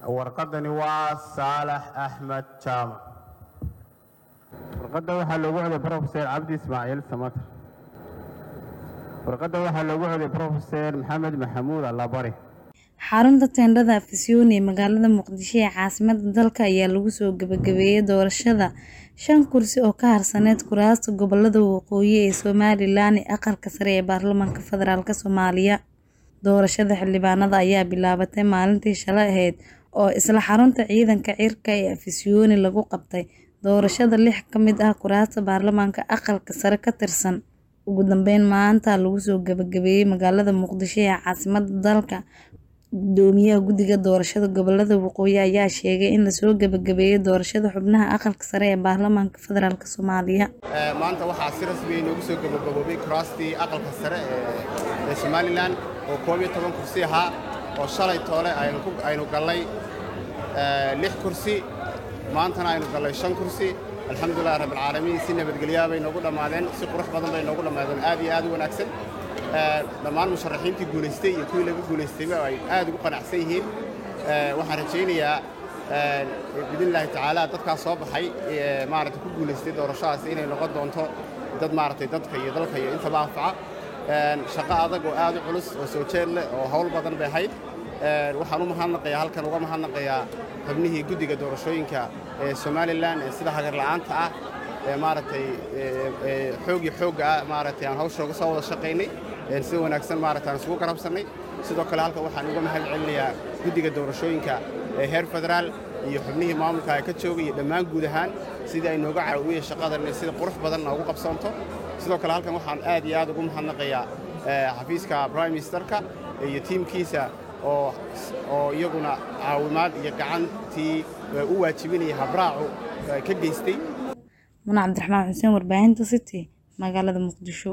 warqadani waa saalax axmed jaamac warqadda waxaa loogu coday profeser cabdi ismaaciil samater warqadda waxaa loogu coday profeser maxamed maxamuud allabari xarunta teendhada afisyooni ee magaalada muqdisho ee caasimada dalka ayaa lagu soo gabagabeeyey doorashada shan kursi oo ka harsaneyd kuraasta gobolada waqooyi ee somalilan ee aqalka sare ee baarlamaanka federaalk soomaaliya doorashada xildhibaanada ayaa bilaabatay maalintii shalay ahayd oo isla xarunta ciidanka cirka ee afisyooni lagu qabtay doorashada lix ka mid ah kuraasta baarlamaanka aqalka sare ka tirsan ugu dambeyn maanta lagu soo gabagabeeyey magaalada muqdisho ee caasimada dalka gudoomiyaha guddiga doorashada gobolada waqooyi ayaa sheegay in lasoo gabagabeeyey doorashada xubnaha aqalka sare ee baarlamaanka federaalk soomaaliya maanta waxaa si rasmiya inoogu soo gabagaboobay kuraastii aqalka sare ee somalilan oo koob iyo toban kursi ahaa oo shalay toole aynu gallay lix kursi maantana aynu gallay shan kursi alxamdulilahi rabbilcaalamiin si nabadgelyaa bay noogu dhammaadeen si qurux badan bay noogu dhammaadeen aad iyo aad u wanaagsan dhammaan musharaxiintii guulaystay iyo kuwii laga guulaystayba ay aad ugu qanacsan yihiin waxaan rajaynayaa biidnillaahi tacaala dadkaas soo baxay maaragtay ku guulaystay doorashadaas inay noqon doonto dad maaragtay dadka iyo dalka iyo intaba anfaca shaqo adag oo aad u culus oo soo jeed leh oo hawl badan bay ahayd waxaan u mahadnaqayaa halkan uga mahadnaqayaa xubnihii guddiga doorashooyinka ee somalilan ee sida hagar la'aanta ah ee maaragtay xoog iyo xoogga ah maaragtay aan hawshooga soo wada shaqaynay sida wanaagsan maaragtay aan isugu garabsannay sidoo kale halkan waxaan uga mahad celinayaa guddiga doorashooyinka ee heer federaal iyo xubnihii maamulka ay ka joogay iyo dhammaan guud ahaan sidii ay nooga caawiyeen shaqadan inay sida qurux badan noogu qabsoonto sidoo kale halkan waxaan aad iyo aad ugu mahadnaqayaa xafiiska prime ministerka iyo tiimkiisa oo oo iyaguna caawimaad iyo gacantii u waajibinaya habraacu ka geystay muna cabdiraxmaan xuseen warbaahinta city magaalada muqdisho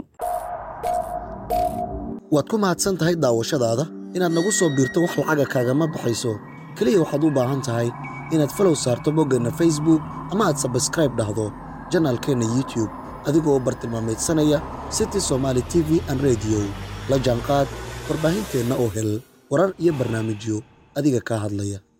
waad ku mahadsan tahay daawashadaada inaad nagu soo biirto wax lacaga kaagama baxayso keliya waxaad u baahan tahay inaad falow saarto boggeenna facebook ama aad sabskraib dhahdo janaalkeenna youtube adigoo bartilmaameedsanaya city somaali t v an rediyo la jaanqaad warbaahinteenna oo hel warar iyo barnaamijyo adiga kaa hadlaya